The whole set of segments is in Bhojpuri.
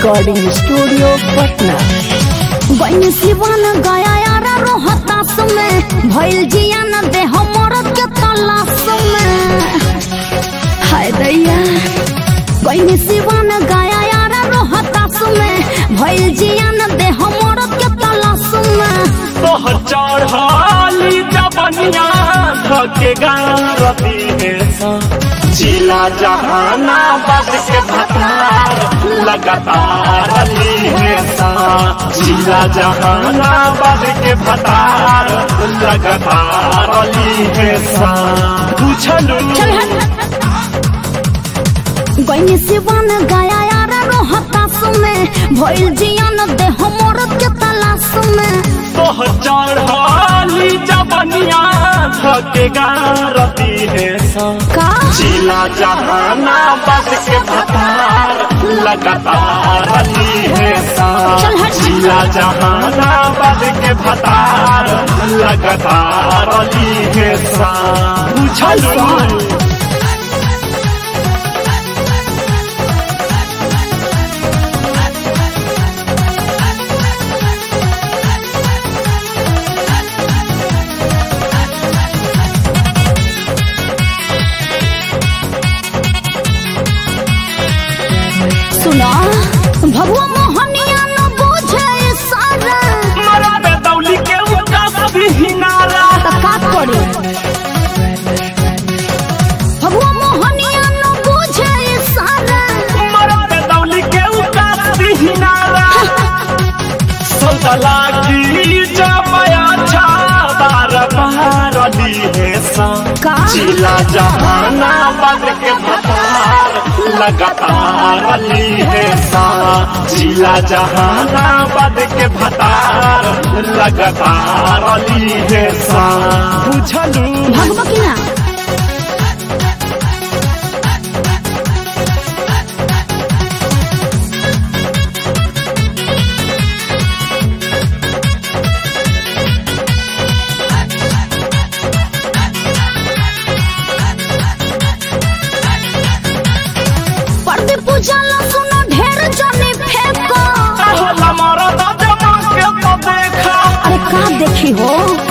रिकॉर्डिंग स्टूडियो पटना बन सिवन गया यार रोहतास में भइल जिया न दे हमर के तलाश में हाय दैया बन सिवन गया यार रोहतास में भइल जिया न दे हमर के तलाश में तोहर चढ़ाली जबनिया धके गारती है सा जिला जहानाबाद के भतार लगातार अली है सा जिला जहानाबाद के भतार लगातार अली है सा पूछलू चल हट गईनी सिवन गया यार रोहतास में भइल जिया न दे हमर के तलाश में तोहर चढ़ाली जबनिया धके गारती है सा का जिला जहानाबाद के भतार लगातार अली है सा चल हट। जिला जहानाबाद के भतार लगातार अली है सा पूछलू सुना भगवा मोहनिया न बुझे सारा मरा पे दौली के उदास भी हिनारा का करी भगवा मोहनिया न बुझे सारा मरा पे दौली के उदास भी हिनारा सौदला की जमाया छा बार बार अली है सा का जिला जहानाबाद के भतार लगातार अली है सा जिला जहानाबाद के भतार लगातार अली है सा बुझलू भगवा की ना पर्दे पूजला सुनो ढेर जने फेंको होला मारा दादा के तो देखा अरे का देखी हो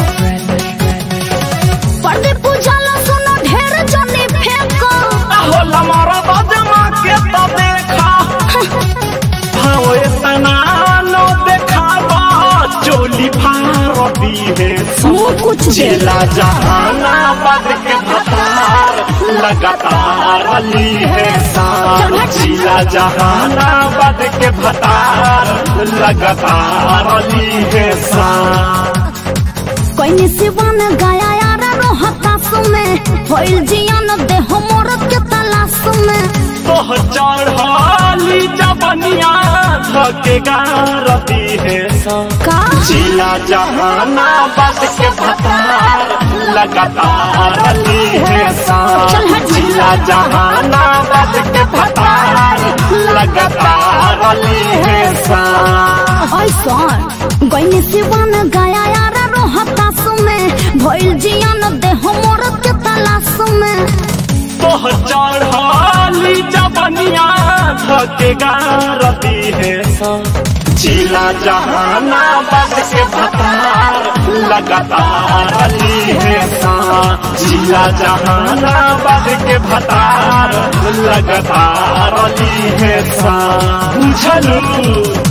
पर्दे पूजला सुनो ढेर जने फेंको होला मारा दादा के तो देखा भाव इतना नो देखावा चोली भारती है मुंह कुछ दे जिला जहानाबाद के भतार लगातार अली है सा जिला जहानाबाद के भतार लगातार अली है सा कोई सिवन गया यार रोहतास में भइल जियन दे हमर के तलाश में तोह चढ़ाली जबनिया धके गारती है सा का जिला जहानाबाद के भतार लगातार अली है सा चल हट। जिला जहानाबाद के भतार लगातार अली है सा ऐसन गईनी सिवन गया यार रोहतास में भइल जियन दे हमर के तलाश में तोह चढ़ाली जबनिया धके गारती है सा जिला जहानाबाद के भतार लगातार अली है सा जिला जहानाबाद के भतार लगातार अली है सा बुझलू